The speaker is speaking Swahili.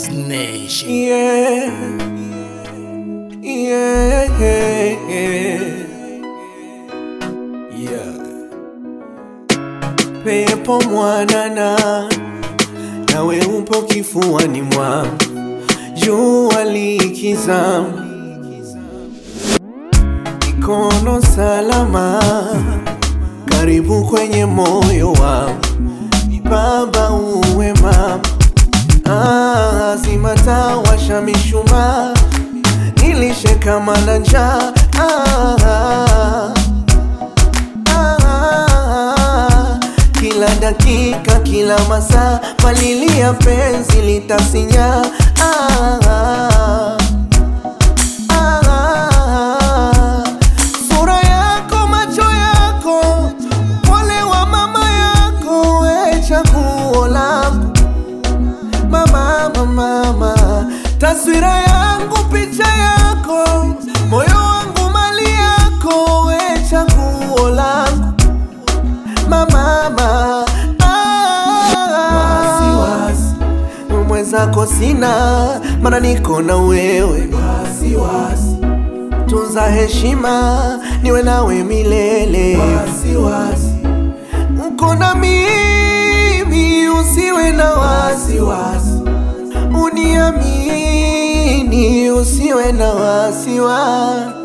Nation. Yeah. Yeah. Yeah. Pepo mwanana nawe upo kifuani mwangu, jua likizama, mikono salama, karibu kwenye moyo wangu, Baba uwe mama Ah, zima taa, washa mishumaa, nilishe kama na njaa. Ah, ah, ah, kila dakika, kila masaa, palilia penzi litasinya. Ah, ah, ah, sura yako, macho yako, pole wa mama yako, we chaguo langu mama, mama, mama, taswira yangu, picha yako, moyo wangu, mali yako, we chaguo langu mama, mama. Wasiwasi mwenzako sina, mana niko na wewe. Wasiwasi tunza heshima, niwe nawe milele. Wasiwasi uko na mimi, usiwe na wasiwasi, uniamini, usiwe na wasiwasi.